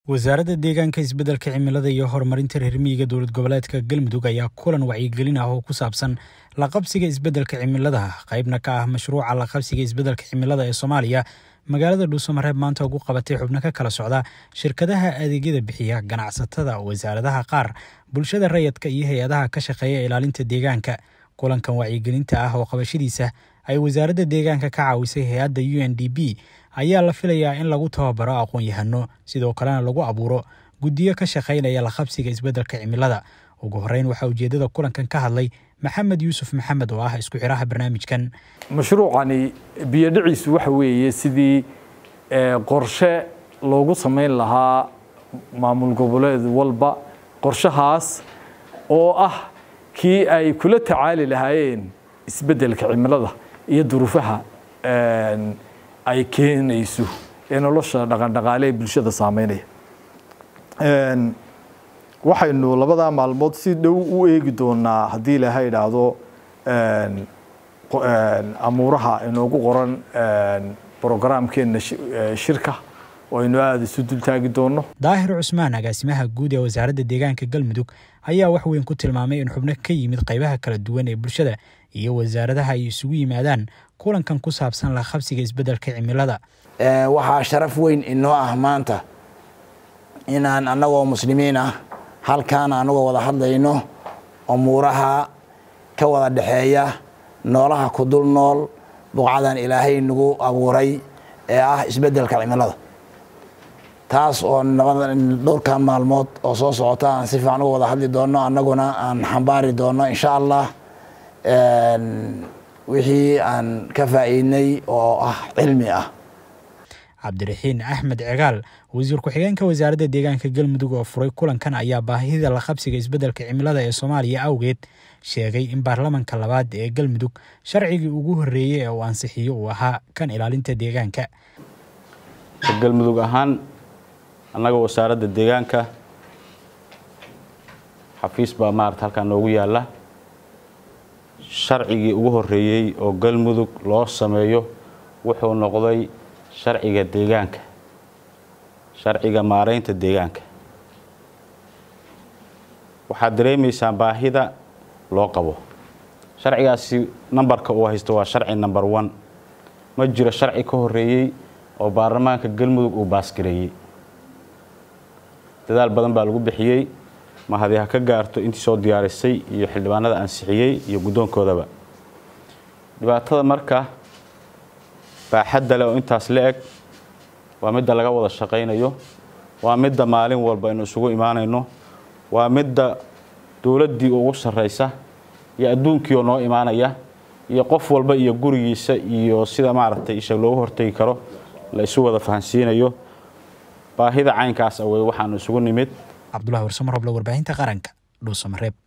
wasaaradda deegaanka isbeddelka cimilada iyo horumarinta reer miyiga dowlad goboleedka galmudug ayaa kulan wacyigelin ah oo ku saabsan laqabsiga isbeddelka cimilada qaybna ka ah mashruuca laqabsiga isbeddelka cimilada ee soomaaliya magaalada dhuusamareeb maanta ugu qabatay xubno ka kala socda shirkadaha adeegyada bixiya ganacsatada wasaaradaha qaar bulshada rayadka iyo hay-adaha ka shaqeeya ilaalinta deegaanka kulankan wacyigelinta ah oo qabashadiisa ay wasaaradda deegaanka ka caawisay hay-adda u n d b ayaa la filayaa in lagu tababaro aqoon-yahano sidoo kalena lagu abuuro guddiyo ka shaqaynaya laqabsiga isbeddelka cimilada ugu horreyn waxaa ujeeddada kulankan ka hadlay maxamed yuusuf maxamed oo ah isku xiraha barnaamijkan mashruucani biyodhiciisu waxa weeye sidii qorshe loogu samayn lahaa maamul goboleed walba qorshahaas oo ah kii ay kula tacaali lahaayeen isbeddelka cimilada iyo duruufaha ay keenayso ee nolosha dhaqandhaqaale ee bulshada saameynaya waxaynu labadaa maalmood si dhow u eegi doonaa haddii ilaaha idhaahdo amuuraha inoogu qoran brograamkeenna shirka oo aynu aada isu dultaagi doono daahir cusmaan agaasimaha guud ee wasaaradda deegaanka galmudug ayaa wax weyn ku tilmaamay in xubno ka yimid qaybaha kala duwan ee bulshada iyo wasaaradaha ay isugu yimaadaan kulankan ku saabsan la qabsiga isbeddelka cimilada waxaa sharaf weyn inoo ah maanta inaan annagoo muslimiin ah halkaan anagoo wada hadlayno umuuraha ka wada dhexeeya noolaha ku dul nool buqcadan ilaahay nagu abuuray ee ah isbeddelka cimilada taas oo dhowrka maalmood oo soo socota aan si fiican uga wada hadli doono annaguna aan xambaari doono insha allah wixii aan ka faa'iidnay oo ah cilmi ah cabdiraxiin axmed cegaal wasiir ku-xigeenka wasaaradda deegaanka galmudug oo furay kulankan ayaa baahida la qabsiga isbeddelka cimilada ee soomaaliya awgeed sheegay in baarlamanka labaad ee galmudug sharcigii ugu horreeyey ee uu ansixiyo uu ahaa kan ilaalinta deegaanka galmudug ahaan annaga wasaaradda deegaanka xafiis baa maarata halkaa noogu yaalla sharcigii ugu horreeyey oo galmudug loo sameeyo wuxuu noqday sharciga deegaanka sharciga maaraynta deegaanka waxaad dareemaysaan baahida loo qabo sharcigaasi nambarka uu haysto waa sharci number one ma jiro sharci ka horreeyey oo baarlamaanka galmudug uu baasgareeyey dadaal badan baa lagu bixiyey mahadi ha ka gaarto intii soo diyaarisay iyo xildhibaanada ansixiyey iyo guddoonkoodaba dhibaatada marka baaxadda leh oo intaas la eg waa midda laga wada shaqaynayo waa midda maalin walba aynu isugu imaanayno waa midda dowladdii ugu sarraysa iyo adduunkii oo noo imaanaya iyo qof walba iyo gurigiisa iyo sida maaragtay isha loogu hortegi karo la isu wada fahansiinayo baahida caynkaas awey waxaanu isugu nimid cabdulahi warsamar hoble warbaahinta qaranka dhuusamareeb